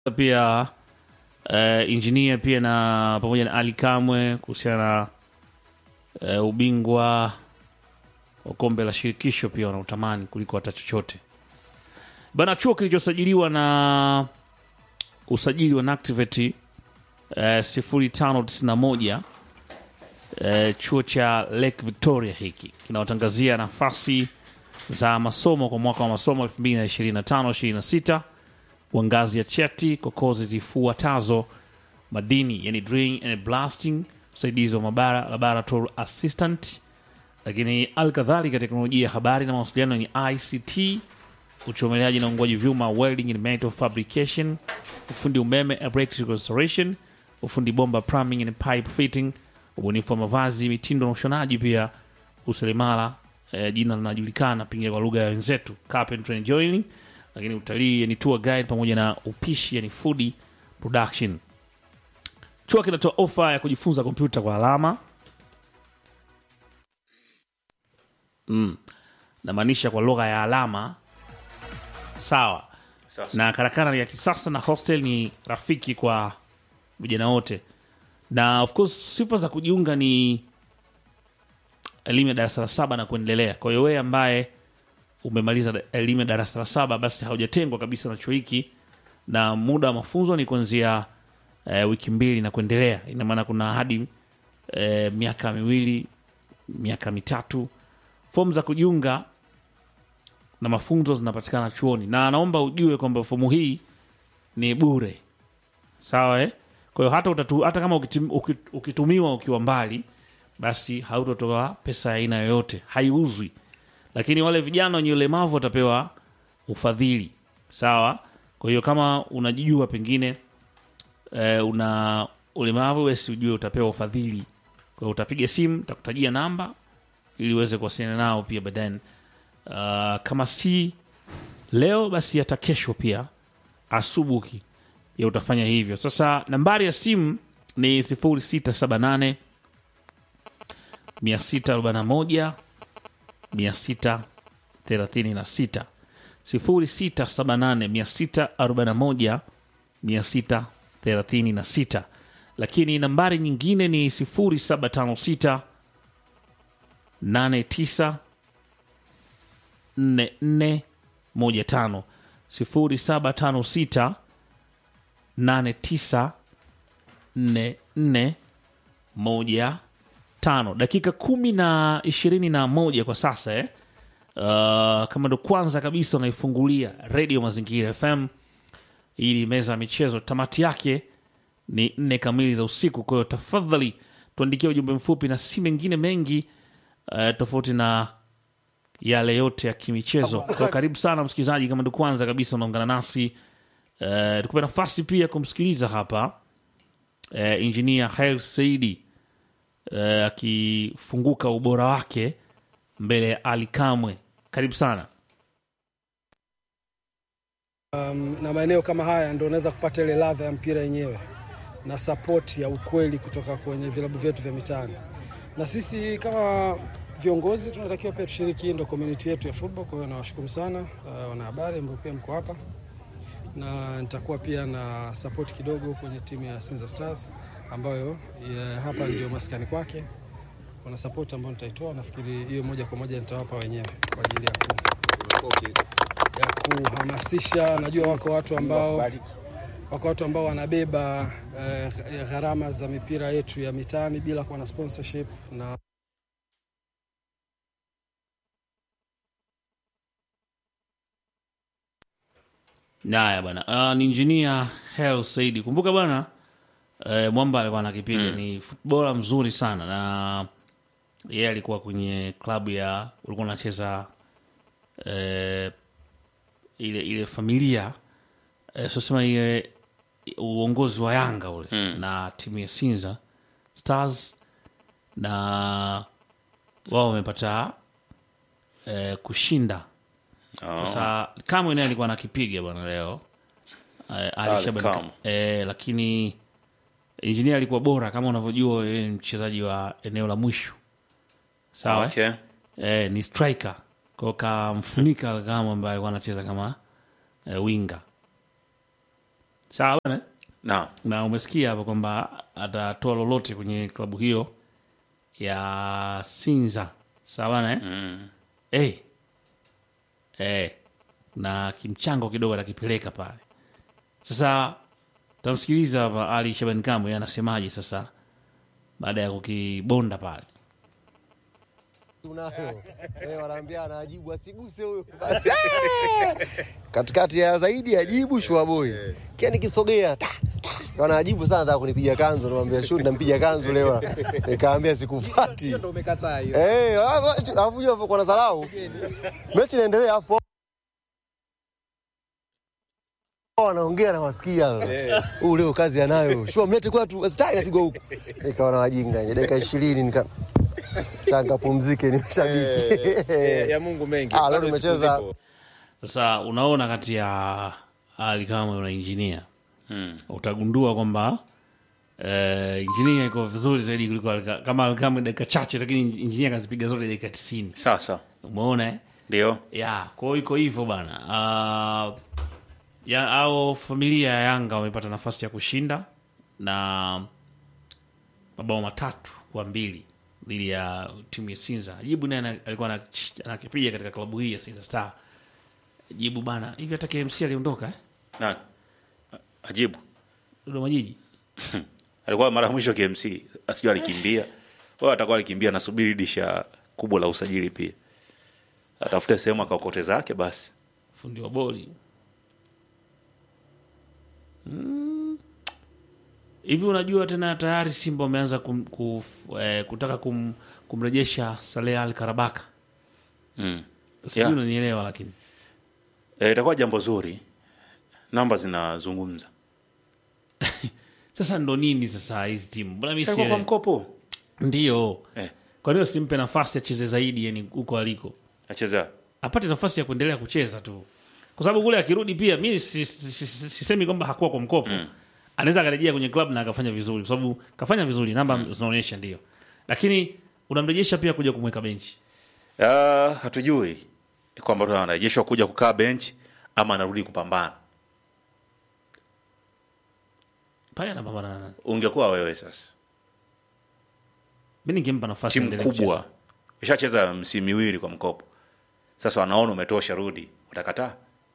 pia uh, injinia pia na pamoja na Ali Kamwe kuhusiana na uh, ubingwa wa kombe la shirikisho pia wanautamani kuliko hata chochote bana. Chuo kilichosajiliwa na usajili wa Nactivate uh, 0591 uh, chuo cha Lake Victoria hiki kinawatangazia nafasi za masomo kwa mwaka wa masomo 2025-26 wa ngazi ya cheti kwa kozi zifuatazo: madini, yani drilling and blasting, usaidizi wa mabara, laboratory assistant, lakini alkadhalika teknolojia ya habari na mawasiliano ni ICT, uchomeleaji na uungwaji vyuma, welding and metal fabrication, ufundi umeme, electrical installation, ufundi bomba, plumbing and pipe fitting, ubunifu wa mavazi, mitindo na ushonaji, pia useremala eh, jina linajulikana pengine kwa lugha ya wenzetu carpentry and joining, lakini utalii yani tour guide pamoja na upishi yani food production. Chuo kinatoa ofa ya kujifunza kompyuta kwa alama mm. namaanisha kwa lugha ya alama sawa Sasa. na karakana ni ya kisasa na hostel ni rafiki kwa vijana wote, na of course sifa za kujiunga ni elimu ya darasa la saba na kuendelea. Kwa hiyo wewe ambaye umemaliza da- elimu ya darasa la saba, basi haujatengwa kabisa na chuo hiki, na muda wa mafunzo ni kuanzia eh, wiki mbili na kuendelea. Ina maana kuna hadi eh, miaka miwili, miaka mitatu. Fomu za kujiunga na mafunzo zinapatikana chuoni, na naomba ujue kwamba fomu hii ni bure, sawa eh? Kwa hiyo hata, utatu, hata kama ukitum, ukit- ukitumiwa ukiwa mbali basi hautotoa pesa ya aina yoyote, haiuzwi. Lakini wale vijana wenye ulemavu watapewa ufadhili, sawa. Kwa hiyo kama unajijua pengine e, una ulemavu, basi ujue utapewa ufadhili. Kwa hiyo utapiga simu, takutajia namba ili uweze kuwasiliana nao pia baadaye. Uh, kama si leo basi hata kesho pia asubuhi ya utafanya hivyo. Sasa nambari ya simu ni 0678 641 636 0678 641 636, lakini nambari nyingine ni 0756 89 4415 0756 89 44 moja tano dakika kumi na ishirini na moja kwa sasa eh? Uh, kama ndo kwanza kabisa unaifungulia redio Mazingira FM, hii ni meza ya michezo. Tamati yake ni nne kamili za usiku. Kwa hiyo tafadhali tuandikia ujumbe mfupi na si mengine mengi uh, tofauti na yale yote ya kimichezo. Kwa hiyo karibu sana msikilizaji, kama ndo kwanza kabisa unaungana nasi uh, tukupe nafasi pia kumsikiliza hapa uh, injinia Hail Saidi eh, akifunguka ubora wake mbele ya Ali Kamwe. Karibu sana. Um, na maeneo kama haya ndio unaweza kupata ile ladha ya mpira yenyewe na support ya ukweli kutoka kwenye vilabu vyetu vya mitaani, na sisi kama viongozi tunatakiwa pia tushiriki, hii ndio community yetu ya football. Kwa hiyo nawashukuru sana uh, wanahabari ambao pia mko hapa, na nitakuwa pia na support kidogo kwenye timu ya Sinza Stars ambayo ya, hapa ndio maskani kwake. Kuna support ambayo nitaitoa, nafikiri hiyo moja kwa moja nitawapa wenyewe kwa ajili ya ku ya kuhamasisha. Najua wako watu ambao wako watu ambao wanabeba eh, gharama za mipira yetu ya mitaani bila kuwa na sponsorship na Naya bana, uh, ni injinia Hel Saidi. Kumbuka bana, uh, Mwamba alikuwa anakipiga ni futbola mzuri sana, na yeye alikuwa kwenye klabu ya ulikuwa unacheza uh, ile ile familia uh, sosema ile uongozi wa Yanga ule na timu ya Sinza Stars, na wao wamepata uh, kushinda sasa Kamwe naye alikuwa anakipiga bwana leo eh, Ali Ali Shaban Kamwe. eh, lakini injinia alikuwa bora kama unavyojua, yeye ni mchezaji wa eneo la mwisho sawa Okay. eh, ni striker kwao, kamfunika kama ambaye alikuwa anacheza kama eh, winga sawa bana Naam. na umesikia hapo kwamba atatoa lolote kwenye klabu hiyo ya Sinza sawa bana eh? Mm. hey. hey. na kimchango kidogo atakipeleka pale sasa tamsikiliza hapa Ali Shaban Kamwe anasemaje sasa baada ya kukibonda pale Unayo. Eh, wanaambia anajibu asiguse huyo. Basi. Katikati ya zaidi ajibu shua boy. Kia nikisogea ta ta. Wanajibu sana nataka kunipiga kanzu, namwambia shu nampiga kanzu leo. Nikaambia sikufuati. Ndio umekataa hiyo. Eh, alafu hiyo kwa na salau. Mechi inaendelea afu wanaongea na wasikia. Huu leo kazi anayo. Shua mlete kwetu, stai napigwa huku. Nikaona wajinga, dakika 20 nika Tanga pumzike ni mashabiki. Eh, ya Mungu mengi. Ah, leo Bado tumecheza- siku zipo. sasa unaona kati ya Ali Kamwe na injinia Mm. utagundua kwamba eh, injinia iko vizuri zaidi kuliko Ali Ka- kama Ali Kamwe dakika chache lakini injinia kazipiga zote dakika tisini Sasa umeona eh? ndio ya kwa hiyo iko hivyo bana uh, ya au familia ya yanga wamepata nafasi ya kushinda na mabao matatu kwa mbili dhidi ya timu ya sinza jibu naye ana- alikuwa anach- anakipiga katika klabu hii ya sinza star jibu bana hivi hata kmc aliondoka eh? nani? Ajibu. dodoma jiji Alikuwa mara ya mwisho KMC, asijua alikimbia. Wao atakuwa alikimbia nasubiri disha kubwa la usajili pia. Atafute sehemu akaokote zake basi. fundi wa boli Mm. hivi unajua tena tayari simba wameanza kum, kuf, eh, kutaka kum, kumrejesha saleh al karabaka Mm. sijui Yeah. unanielewa lakini E, itakuwa jambo zuri. Namba zinazungumza. sasa ndo nini sasa hizi timu mbona mi Sasa kwa sielewi? mkopo. ndio Eh, kwa nini simpe nafasi acheze zaidi yani huko aliko acheza. apate nafasi ya kuendelea kucheza tu kwa sababu kule akirudi pia mi si- si- si- si- sisemi kwamba hakuwa kwa mkopo anaweza akarejea kwenye club na akafanya vizuri kwa sababu kafanya vizuri namba zinaonyesha ndio lakini unamrejesha pia kuja kumweka benchi Ah, hatujui kwamba tu anarejeshwa kuja kukaa bench ama anarudi kupambana. pale anapambana na nani Ungekuwa wewe sasa. mi ningempa nafasi timu aendelee kubwa kucheza. ishacheza msimu miwili kwa mkopo sasa wanaona umetosha rudi utakataa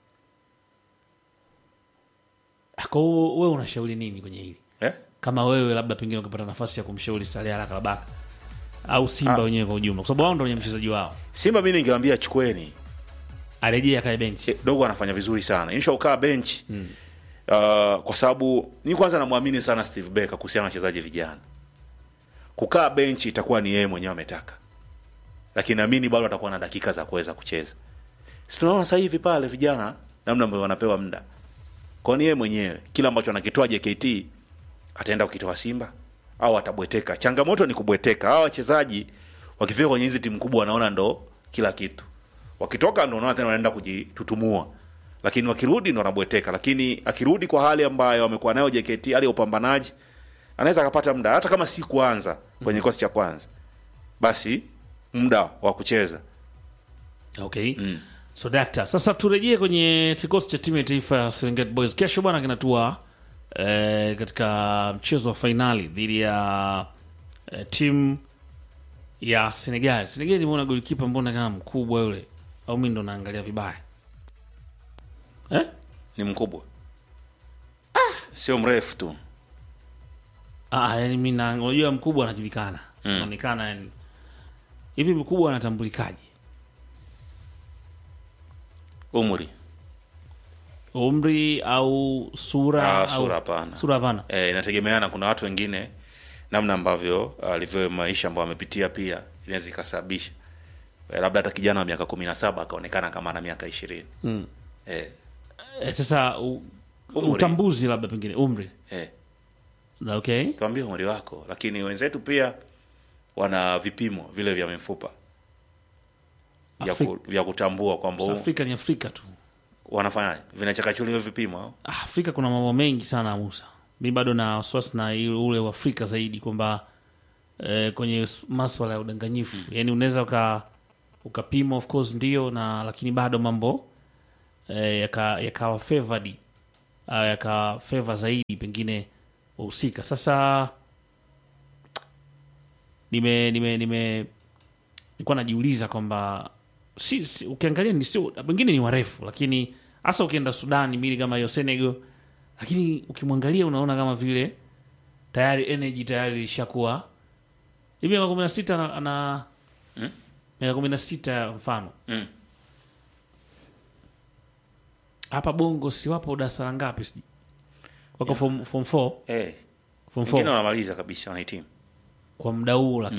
Ah, kwa hiyo wewe unashauri nini kwenye hili eh? kama wewe labda pengine ukipata nafasi ya kumshauri Saleh Al Karabaka au Simba Ah. wenyewe kwa ujumla, kwa sababu wao ndio wenye mchezaji wao, simba mi ningewambia chukweni arejee akae benchi. Eh, dogo anafanya vizuri sana insha ukaa bench mm. uh, kwa sababu ni kwanza namwamini sana steve becker kuhusiana na wachezaji vijana kukaa benchi itakuwa ni yeye mwenyewe ametaka lakini naamini bado atakuwa na dakika za kuweza kucheza si tunaona sasa hivi pale vijana namna ambavyo wanapewa muda kwani yeye mwenyewe kila ambacho anakitoa jkt ataenda kukitoa simba au atabweteka changamoto ni kubweteka hawa wachezaji wakifika kwenye hizi timu kubwa wanaona ndo kila kitu wakitoka ndo unaona tena wanaenda kujitutumua lakini wakirudi ndo wanabweteka lakini akirudi kwa hali ambayo amekuwa nayo jkt hali ya upambanaji anaweza akapata muda hata kama si kuanza kwenye kikosi cha kwanza basi muda wa kucheza Okay. So dakta, sasa turejee kwenye kikosi cha timu ya taifa ya Serengeti Boys. Kesho bwana kinatua eh, katika mchezo wa fainali dhidi ya eh, timu ya Senegal. Senegal nimeona golikipa mbona kama mkubwa yule, au mimi ndo naangalia vibaya eh? ni mkubwa sio mrefu tu Ah, yani mimi na unajua mkubwa anajulikana. Anaonekana yani. Hivi mkubwa anatambulikaje? umri Umri au sura Ah, au sura hapana. Sura hapana. e, inategemeana kuna watu wengine namna ambavyo alivyo maisha ambayo amepitia pia inaweza ikasababisha e, labda hata kijana wa miaka kumi na saba akaonekana kama ana miaka ishirini mm. e, Eh, sasa u, Umri. utambuzi labda pengine umri. e, Okay. tuambie umri wako lakini wenzetu pia wana vipimo vile vya mifupa vya, ku, Afri- vya kutambua kwamba huu- Afrika ni Afrika tu. wanafanyaje vinachakachuliwa vipimo au? Ah, Afrika kuna mambo mengi sana Musa. Mi bado na wasiwasi na ile- ule wa Afrika zaidi kwamba eh, kwenye s- maswala ya udanganyifu yani unaweza uka ukapima of course ndio na lakini bado mambo eh, yaka- yakawa favored uh, yakafeva zaidi pengine wahusika sasa nime nime nime nilikuwa najiuliza kwamba si, si, ukiangalia ni sio pengine ni warefu lakini hasa ukienda Sudan mili kama hiyo Senegal lakini ukimwangalia unaona kama vile tayari energy tayari ilishakuwa hivi miaka kumi na sita ana- ana miaka kumi na sita mfano Mm. hapa bongo si wapo darasa la ngapi sijui wako form, form 4 Eh, form wengine 4 wanamaliza kabisa wanahitimu kwa muda huu lakini